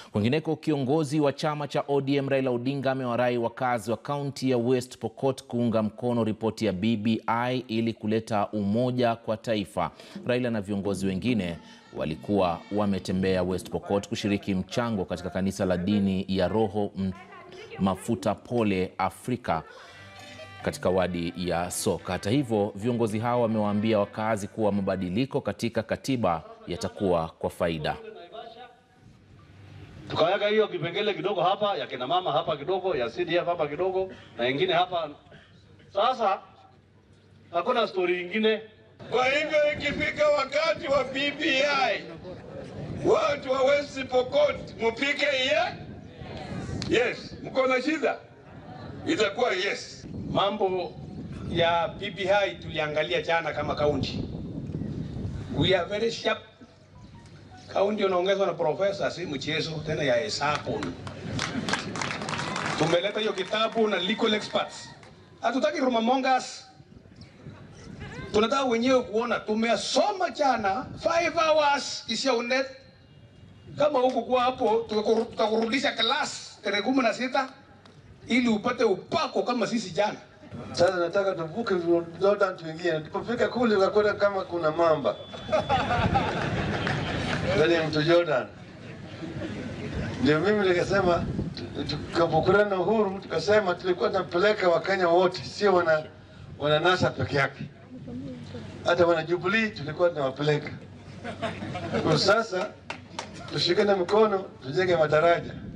Kwingineko, kiongozi wa chama cha ODM Raila Odinga amewarai wakazi wa kaunti ya West Pokot kuunga mkono ripoti ya BBI ili kuleta umoja kwa taifa. Raila na viongozi wengine walikuwa wametembea West Pokot kushiriki mchango katika kanisa la dini ya Roho Mafuta Pole Afrika katika wadi ya Soka. Hata hivyo, viongozi hao wamewaambia wakazi kuwa mabadiliko katika katiba yatakuwa kwa faida. Tukaweka hiyo kipengele kidogo hapa ya kina mama hapa kidogo ya CDF hapa kidogo na ingine hapa. Sasa hakuna stori ingine. Kwa hivyo ikifika wakati wa BBI, watu wa West Pokot mupike ye yes. Mko na shida, itakuwa yes. Mambo ya BBI tuliangalia jana kama kaunti, we are very sharp. Kaunti unaongezwa na profesa, si mchezo tena ya hesabu. Tumeleta hiyo kitabu na legal experts, hatutaki rumamongas, tunataka wenyewe kuona. Tumesoma jana 5 hours isiyounde. Kama huku kwa hapo, tutakurudisha class tarehe kumi na sita ili upate upako kama sisi jana. Sasa nataka tuvuke Jordan tuingie. Tulipofika kule tukakuta kama kuna mamba ndani ya mto Jordan. Ndio mimi nikasema, tukapokutana na Uhuru tukasema tulikuwa tunapeleka Wakenya wote, sio wana wana NASA peke yake, hata wana Jubilee tulikuwa tunawapeleka. Kwa sasa tushikane mkono, tujenge madaraja